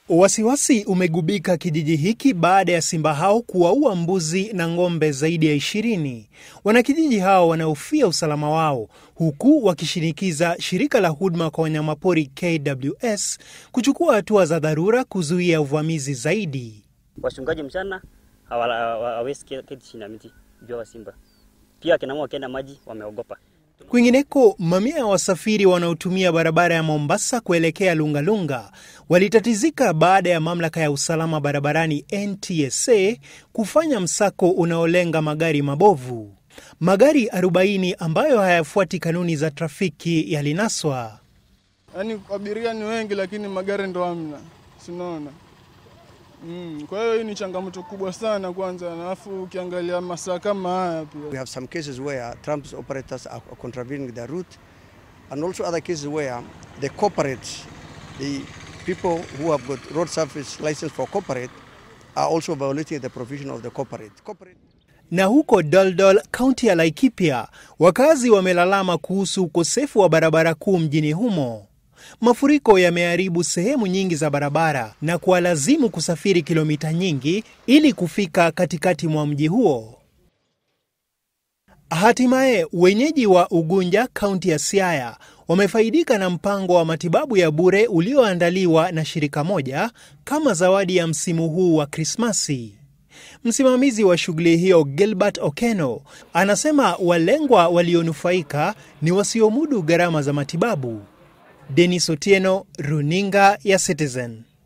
Wasiwasi umegubika kijiji hiki baada ya simba hao kuwaua mbuzi na ng'ombe zaidi ya ishirini. Wanakijiji hao wanahofia usalama wao huku wakishinikiza shirika la huduma kwa wanyamapori KWS kuchukua hatua za dharura kuzuia uvamizi zaidi. Wachungaji mchana hawawezi keti chini ya miti jua wa simba. Pia akina mama wakienda maji wameogopa. Kwingineko, mamia ya wasafiri wanaotumia barabara ya Mombasa kuelekea Lungalunga walitatizika baada ya mamlaka ya usalama barabarani NTSA kufanya msako unaolenga magari mabovu. Magari 40 ambayo hayafuati kanuni za trafiki yalinaswa. Yaani abiria ni wengi lakini magari ndo hamna, sinaona Mm, kwa hiyo hii ni changamoto kubwa sana kwanza, alafu ukiangalia masaa kama haya pia. We have some cases where transport operators are contravening the route and also other cases where the corporate, the people who have got road service license for corporate are also violating the provision of the corporate. corporate Na huko Doldol, kaunti ya Laikipia, wakazi wamelalama kuhusu ukosefu wa barabara kuu mjini humo. Mafuriko yameharibu sehemu nyingi za barabara na kuwalazimu kusafiri kilomita nyingi ili kufika katikati mwa mji huo. Hatimaye wenyeji wa Ugunja, kaunti ya Siaya, wamefaidika na mpango wa matibabu ya bure ulioandaliwa na shirika moja kama zawadi ya msimu huu wa Krismasi. Msimamizi wa shughuli hiyo Gilbert Okeno anasema walengwa walionufaika ni wasiomudu gharama za matibabu. Denis Otieno, runinga ya Citizen.